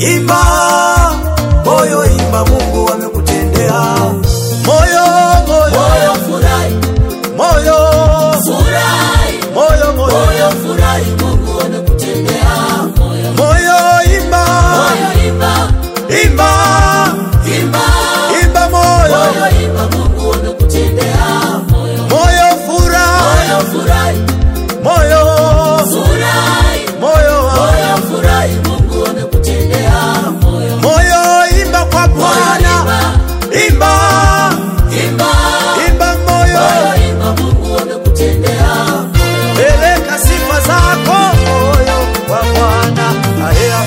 imba moyo, imba, Mungu amekutendea. Moyo, moyo, moyo furahi, moyo, furahi, moyo, moyo, moyo furahi, Mungu amekutendea. Moyo, moyo, imba, moyo imba, imba, imba, imba, moyo, moyo imba, Mungu amekutendea. Moyo, moyo, furahi, moyo furahi, moyo, furahi, moyo, moyo furahi, Mungu amekutendea. Moyo, moyo, imba kwa moyo Bwana, imba, imba, imba, imba, moyo, moyo imba, Mungu amekutendea. peleka sifa zako moyo kwa Bwana. Aya.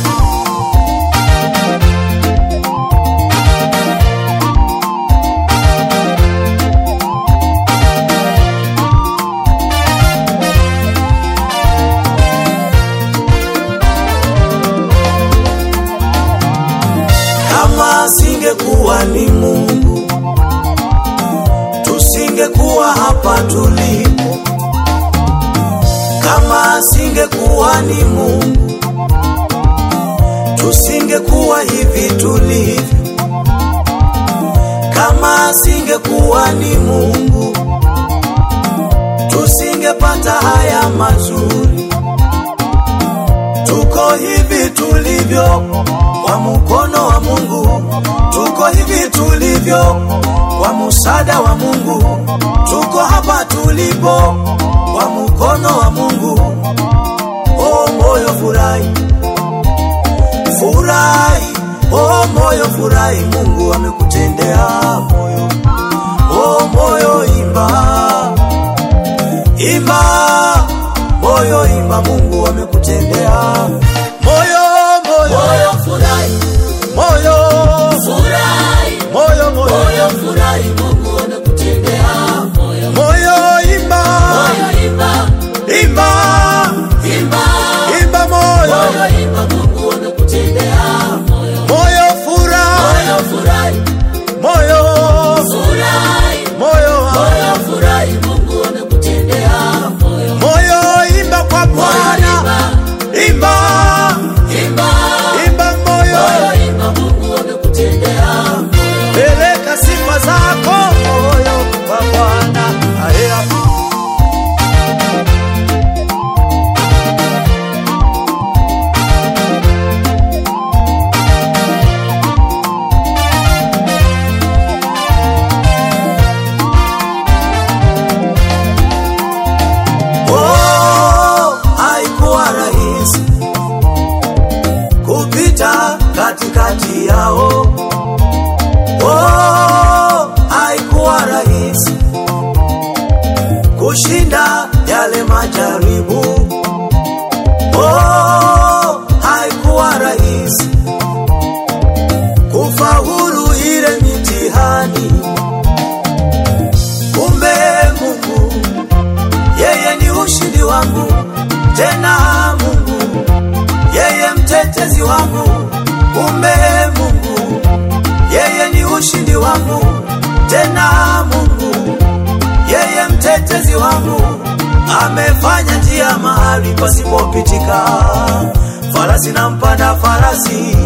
Kama asingekuwa ni Mungu, tusingekuwa hapa tulipo. Kama asingekuwa ni Mungu, tusingekuwa hivi tulivyo. Kama asingekuwa ni Mungu, tusingepata haya mazuri. Tuko hivi tulivyo kwa mkono wa Mungu, tuko hivi tulivyo kwa msaada wa Mungu, tuko hapa tulipo kwa mkono wa Mungu. Oh moyo furahi, furahi, oh moyo furahi, Mungu amekutendea moyo. Oh moyo imba, imba, moyo imba, Mungu amekutendea moyo, moyo, Moyo furahi, moyo, furahi, moyo, moyo, moyo furahi, Mungu amekutendea. Moyo, moyo imba, moyo imba, imba, imba, imba, moyo, moyo imba, Mungu amekutendea. Moyo, moyo furahi, moyo furahi, moyo, furahi, moyo, moyo furahi, Mungu amekutendea. Moyo, moyo imba kwa Bwana, imba, imba, imba, moyo, moyo imba, Mungu amekutendea. peleka sifa zako moyo kwa Bwana. Aya. Oh, haikuwa rahisi kupita katikati yao. Oh, haikuwa rahisi kushinda yale majaribu. Oh, haikuwa rahisi kufaulu ile mitihani. Kumbe Mungu yeye ni ushindi wangu, tena Mungu yeye mtetezi wangu. Kumbe Mungu yeye ni ushindi wangu, tena Mungu yeye mtetezi wangu. Amefanya njia mahali pasipopitika, farasi na mpanda farasi